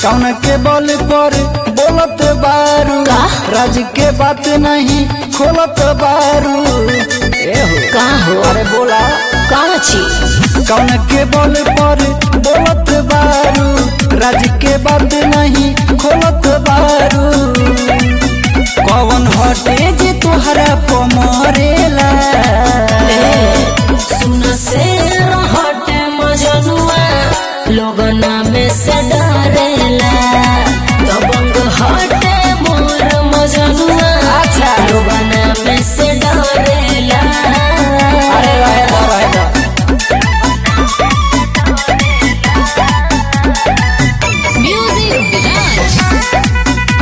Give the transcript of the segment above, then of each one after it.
कौन के बल पर बोलत बारू का? राज के बात नहीं खोलत बारू ए हो का हो अरे बोला कौन चीज कौन के बल पर बोलत बारू राज के बात नहीं खोलत बारू कौन हटे जे तोहरा पमरेला सुन से हटे मजनुआ लोगना में से डरेला दबंग हटे मोर मजनुआ अच्छा। लोगना में से डरेला अरे रहे दो रहे दो म्यूजिक विराज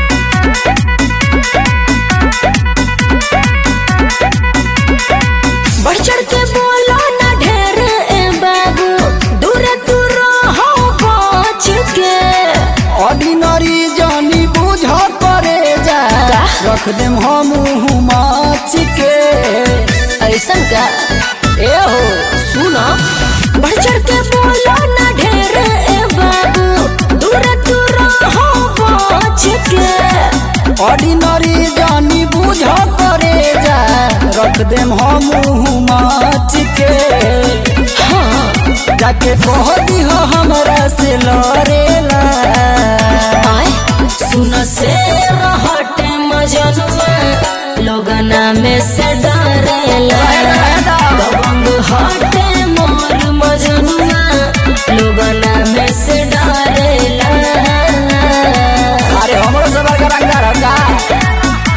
बढ़ चढ़ के बोलो ना ढेर ए बाबू दूर दूर हो पहुंच के ऑर्डिनरी जानी बुझ करे जा का? रख देम हम माच के ऐसन का ए हो सुनो बढ़ चढ़ के बोलो ना ढेर ए बाबू दूर दूर हो पहुंच के ऑर्डिनरी जानी बुझ करे जा रख देम हम माच के हाँ जाके कह दी हमरा से लड़ेला आए सुन से हटे मजनुआ लोगना में से डरेला दबंग हटे मोर मजनुआ लोगना में से डरेला अरे हमरो से बड़का रंगदार हका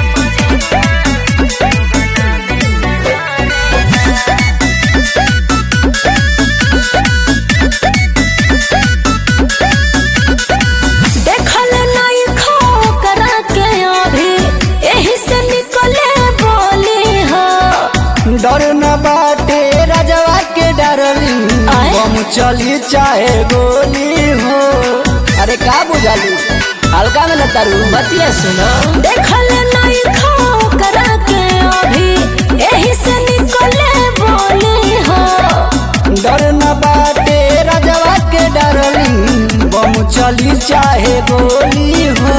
देखल नहीं खो करा के अभी यही से निकले बोली हो डर न बाटे राजवा के डरली आए? बम चली चाहे गोली हो अरे का बुझाली हल्का में न तारू बतिया सुनो देखल नहीं खो करा के अभी यही से निकले बोली हो डर न बाटे राजवा के डरली बम चली चाहे गोली हो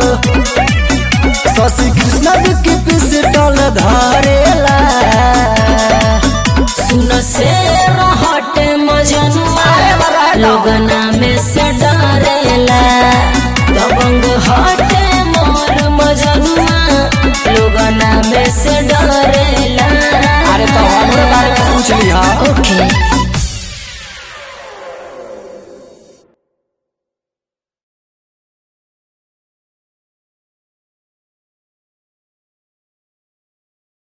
शशि कृष्ण की पिस्टल धरेला सुन से हटे मजनुआ अरे बड़ा है तो। लोगना में से डरेला दबंग हटे मोर मजनुआ लोगना में से डरेला अरे तो हमरे बारे में पूछ ली हाँ ओके